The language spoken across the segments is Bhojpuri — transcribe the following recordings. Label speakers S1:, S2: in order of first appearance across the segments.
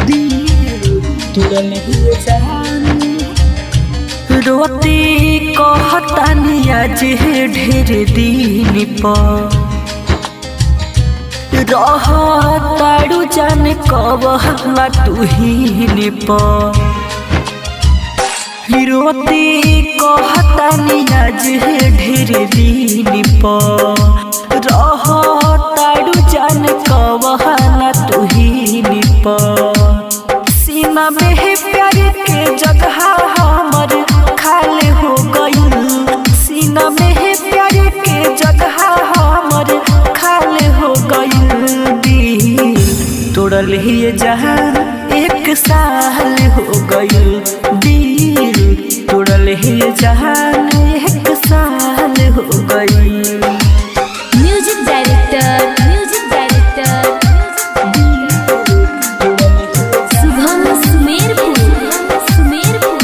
S1: तुरल हुए जहान रोती कहतानी आज ढेर दिन पर रह ताड़ू जाने कब हला तुहीन पर रोती कहतानी आज ढेर दिन पर रह ताड़ू जाने कब हला तुहीन पर सीमा में है प्यार के जगह हमर खाली हो गई सीना में है प्यार के जगह हमर खाली हो गई दिल तोड़ल ही जहान एक साल हो गई दिल तोड़ल ही जहान एक साल हो गई
S2: music director music director Shubham Sumerpur Sumerpur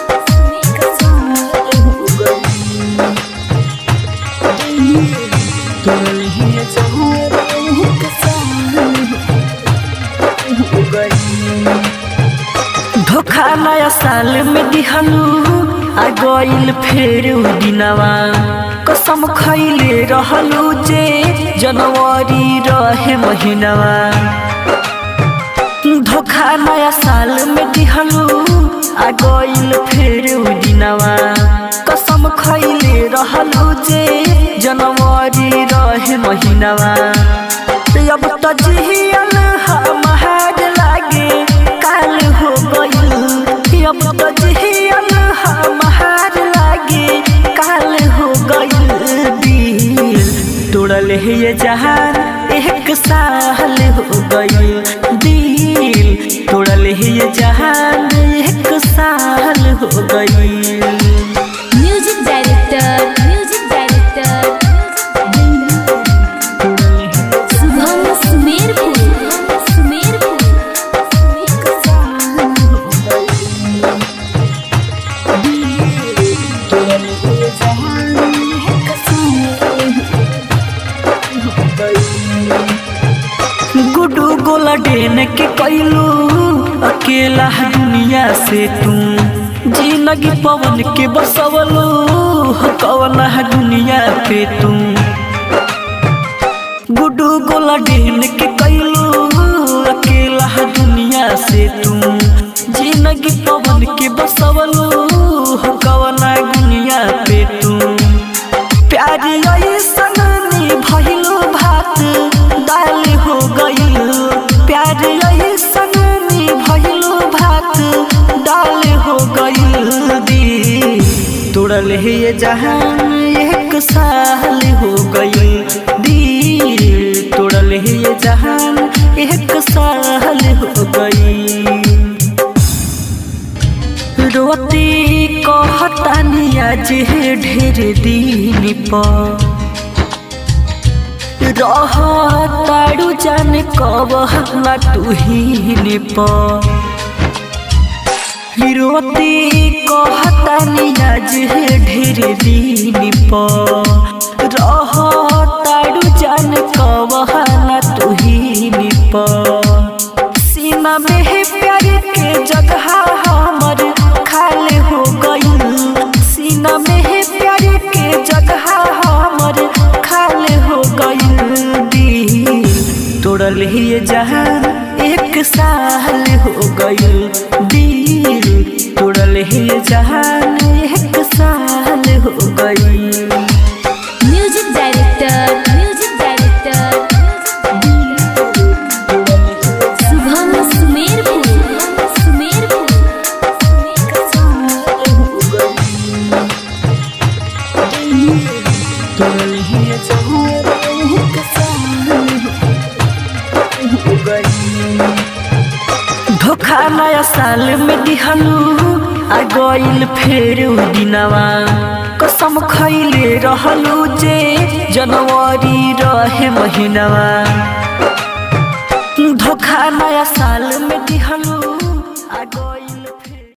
S1: धोखा नया साल में दिहलू आ गइल फेर उ दिनवा कसम खैले रहलू जे जनवरी रहे महीनवा धोखा नया साल में दिहलू आ गइल फेर उ दिनवा कसम खैले रहलू जे जनवरी रहे महीनवा ते अब त जियल हमार लागे काल हो गइल अब त जियल हमार लागे काल हो गइल दिल तोड़ल है ये जहान एक साल हो गइल दिल तोड़ल है ये जहान एक साल हो गइल
S2: music director music director Shubham Sumerpur Sumerpur
S1: Guddu गोला डेन के कैलू अकेला दुनिया से तू जिंदगी पवन के बसवलू कवन दुनिया पे तू गुडू गोला डेन के कैलू अकेला दुनिया से तू जिंदगी पवन के बसवलू कवन दुनिया पे तू प्यारी ऐसन भइलो भात दाल हो गइल प्यार ऐसन भइलो भात दाल हो गइल दी तोड़ल है ये जहान एक साल हो गइल दी तोड़ल है ये जहान एक साल हो गइल रोती कहतानी आज ढेर दिन पर रह ताड़ू जाने कब हला तुहीन पर रोती कहतानी आज ढेर दिन पर रह ताड़ू जाने कब हला तुहीन पर सीमा में है प्यार के जगह हमर खाली हो गई सीना में है प्यार के जगह हमर खाली हो गई दिल तोड़ल ही ये जहान एक साल हो गई दिल तोड़ल ही ये जहान एक साल हो गई
S2: music director music director Shubham Sumerpur Sumerpur
S1: धोखा नया साल में दिहलू आ गइल फेर उ दिनवा कसम खैले रहलू जे जनवरी रहे महीनवा